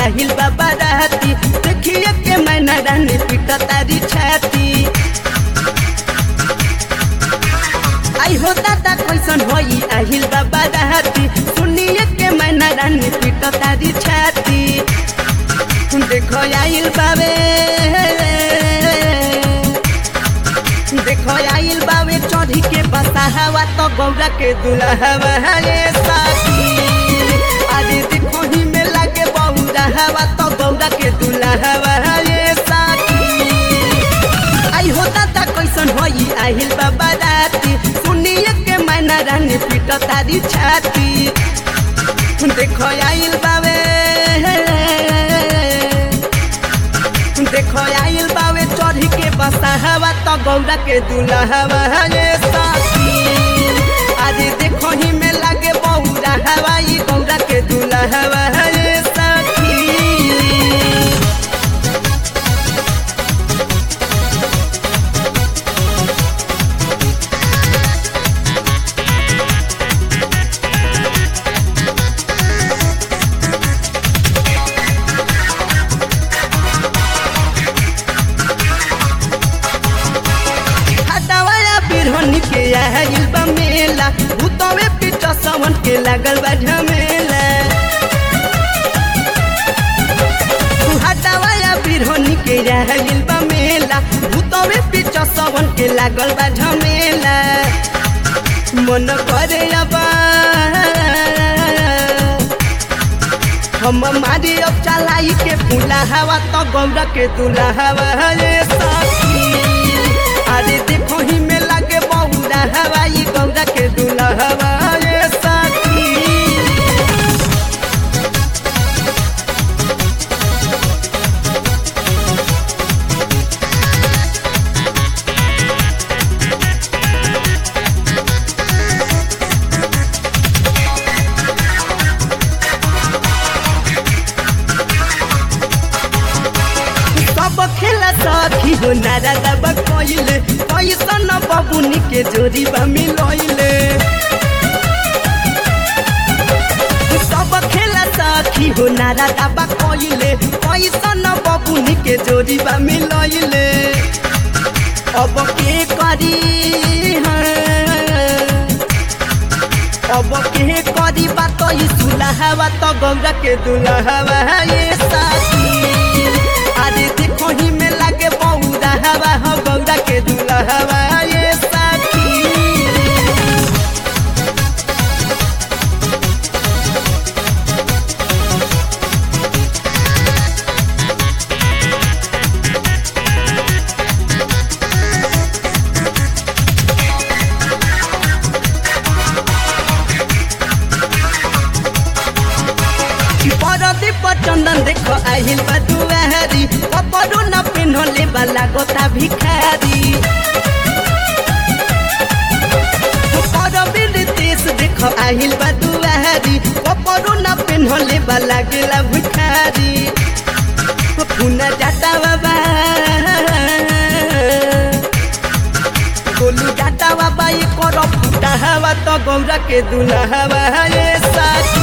आहिल बाबा रहती देखिए के मैना रानी पीट तारी छाती आई हो दादा कैसन होई आहिल बाबा रहती सुनिए के मैना रानी पीट तारी छाती देखो आइल बाबे देखो आइल बाबे चढ़ी के बसा हवा तो गौरा के दुल्हवा ये साथी अरे देखो ही में लगे बहुरा हवा तो गौरा के दुल्हवा ये साथी आई हो दादा कैसन होई आहिल बाबा राती सुनिए के मैना रानी पीट तारी छाती देखो आइल बाबे देखो आइल बाबे चढ़ी के बसा हवा तो गौरा के दुल्हवा ये साथी अरे देखो ही में लगे बहुरा हवा ये गौरा के दुल्हवा ये साथी हटावाया बिरहनी के आइल बा मेला भूतवे पीट सवन के लागल बा झमेला हटावाया बिरहनी के आइल बा मेला भूतवे पीट सवन के लागल बा झमेला मन करे अबा हम मारी अब चलाई के फूला हवा तो गौरा के दूल्हा हवा ये साथी अरे देखो ही में लगे बहुरा हवा ये गौरा के दूल्हा हवा ये साथी सब खेला सखी हो नारा दब कइले कैसन बबुनी के जोड़ी बा मिलइले सब खेला सखी हो नारा दब कइले कैसन बबुनी के जोड़ी बा मिलइले अब के करी हाँ? अब के करी बात ई सुलहवा तो गौरा के दुल्हवा ये साथी अरे देखो ही में लगे बहुरा हवा हो गौरा के दुल्हवा ये साथी परदी पर चंदन देखो आहिल बा दुआरी कपड़ो न पिन्हले वाला गोता भिखारी परबीर देश देखो आहिल बा दुआरी कपड़ो न पिन्हले वाला गेला भिखारी पुना जाता बाबा गोलू जाता बाबा ये करो फूटा हवा तो गौरा के दुल्हा हवा ये साथी